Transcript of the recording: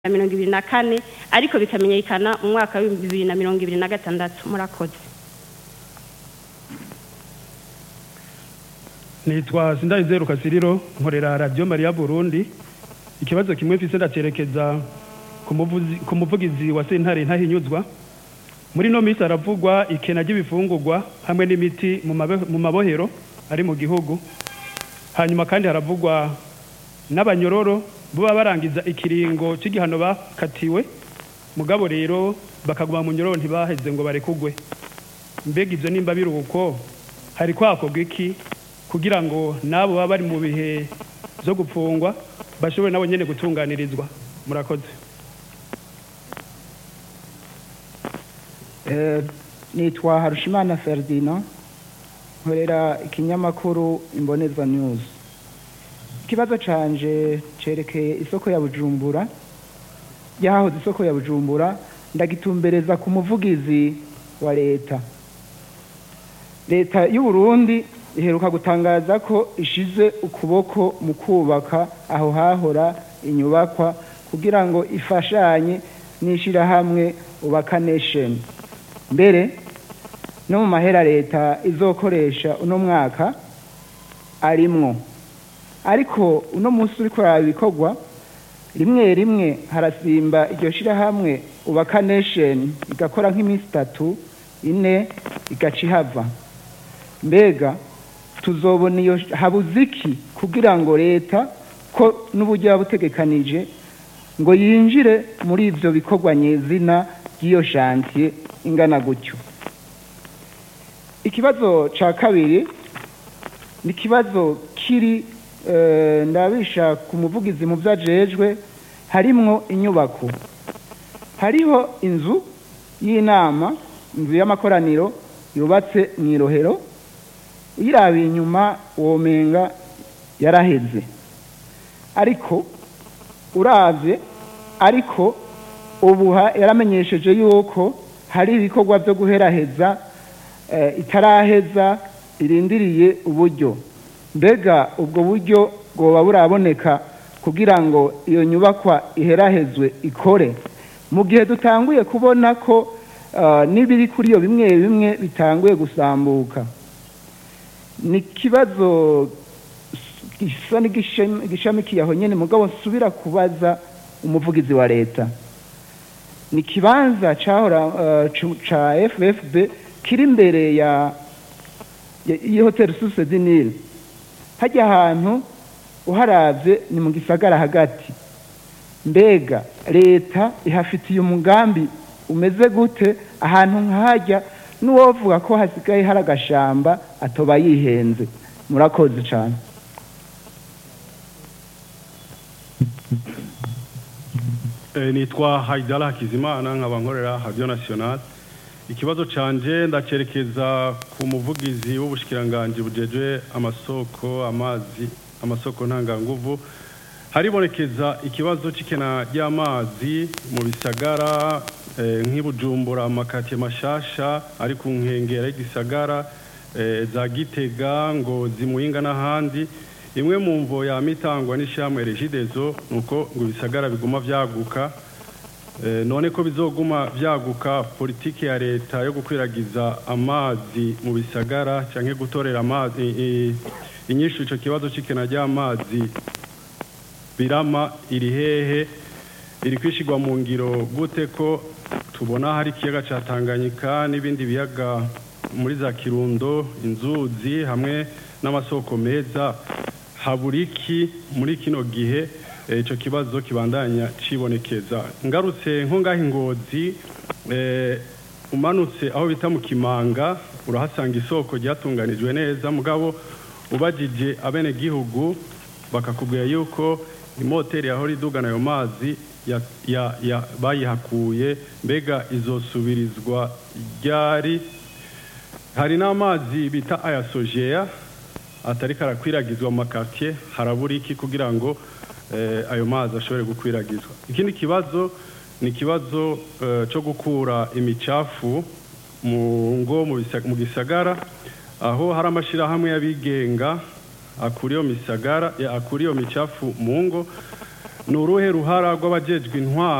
na mirongo ibiri na kane ariko bikamenyekana mu mwaka w'ibihumbi bibiri na mirongo ibiri na gatandatu murakoze nitwa sindayizeru kasiriro nkorera radiyo mariya burundi ikibazo kimwe mfise ndacerekeza ku muvuzi- ku muvugizi wa sentare ntahinyuzwa muri no minsi haravugwa ikena ry'ibifungurwa hamwe n'imiti mu mabe- mu mabohero ari mu gihugu hanyuma kandi haravugwa n'abanyororo baba barangiza ikiringo c'igihano bakatiwe mugabo rero bakaguma mu nyororo ntibaheze ngo barekugwe mbega ivyo nimba biri uko hari kwakorwa iki kugira ngo n'abo baba bari mu bihe vyo gupfungwa bashobore nabo nyene gutunganirizwa murakoze Eh, nitwa harushimana ferdinand nkorera ikinyamakuru imboneza news ikibazo canje cerekeye isoko ya bujumbura yahahoze isoko ya bujumbura ndagitumbereza ku muvugizi wa leta leta y'u Burundi iheruka gutangaza ko ishize ukuboko mu kubaka aho hahora inyubakwa kugira ngo ifashanye n'ishirahamwe ubaka nation mbere no mu mahera leta izokoresha uno mwaka arimwo ariko uno munsi uriko uraba ibikorwa rimwe rimwe harasimba iryo shirahamwe ubaka nation igakora nk'iminsi itatu ine igaca ihava mbega tuzobona iyo habuze iki kugira ngo leta ko n'uburyo yabutegekanije ngo yinjire muri ivyo bikorwa nyezina by'iyo shantiye ingana gutyo ikibazo ca kabiri ni ikibazo kiri eh, ndabisha ku muvugizi mu vyajejwe harimwo inyubako hariho inzu y'inama inzu y'amakoraniro yubatse mw'irohero uyirabiye inyuma womenga yaraheze ariko uravye ariko ubuha yaramenyesheje yuko hari ibikorwa vyo guheraheza eh, itaraheza irindiriye uburyo mbega ubwo buryo bwoba buraboneka kugira ngo iyo nyubakwa iherahezwe ikore mu gihe dutanguye kubona ko eh, n'ibiri kuri iyo bimwe bimwe bitanguye gusambuka ni ikibazo gisa n'igishamikiye aho nyene mugabo nsubira kubaza umuvugizi wa leta ni ikibanza cahora eh, cu- ca ffb kiri imbere ya ya- y'ihoteli suse dinile hajya ahantu uharavye ni mu gisagara hagati mbega leta ihafitiye umugambi umeze gute ahantu nkahajya n'uwovuga ko hasigaye hari agashamba atoba yihenze murakoze cane Eh, nitwa haidala hakizimana nkaba nkorera radio national ikibazo canje ndacerekeza ku muvugizi w'ubushikiranganji bujejwe amasoko amazi amasoko ntanganguvu haribonekeza ikibazo c'ikena ry'amazi mu bisagara eh, nk'ibujumbura amakatiye mashasha ari ku nkengera y'igisagara eh, za gitega ngozi muyinga n'ahandi imwe mu mvo yamitangwa n'ishyirahamwe regidezo ni uko ngo ibisagara biguma vyaguka Eh, none ko bizoguma vyaguka politiki ya leta yo gukwiragiza amazi mu bisagara canke gutorera amazi i- inyishu ico kibazo c'ikena ry'amazi birama iri hehe iri kwishigwa mu ngiro gute ko tubona hari ikiyaga ca Tanganyika n'ibindi biyaga muri za Kirundo inzuzi hamwe n'amasoko meza haburiki muri kino gihe eh, ico kibazo kibandanya cibonekeza ngarutse nko ngaho ingozi eh, umanutse aho bita mu kimanga urahasanga isoko ryatunganijwe neza mugabo ubajije abene gihugu bakakubwira yuko imoteri yahora idugana ayo mazi ya, ya, ya, bayihakuye mbega izosubirizwa ryari hari n'amazi bita ayasojeya atari karakwiragizwa mu makartier harabura iki kugira ngo eh, ayo mazi ashobore gukwiragizwa ikindi kibazo ni ikibazo eh, cyo gukura imicafu mu ngo mu bisa- mu gisagara aho hari amashirahamwe y'abigenga akura iyo misagara ya- akura iyo micafu mu ngo ni uruhe ruhara rw'abajejwe intwaro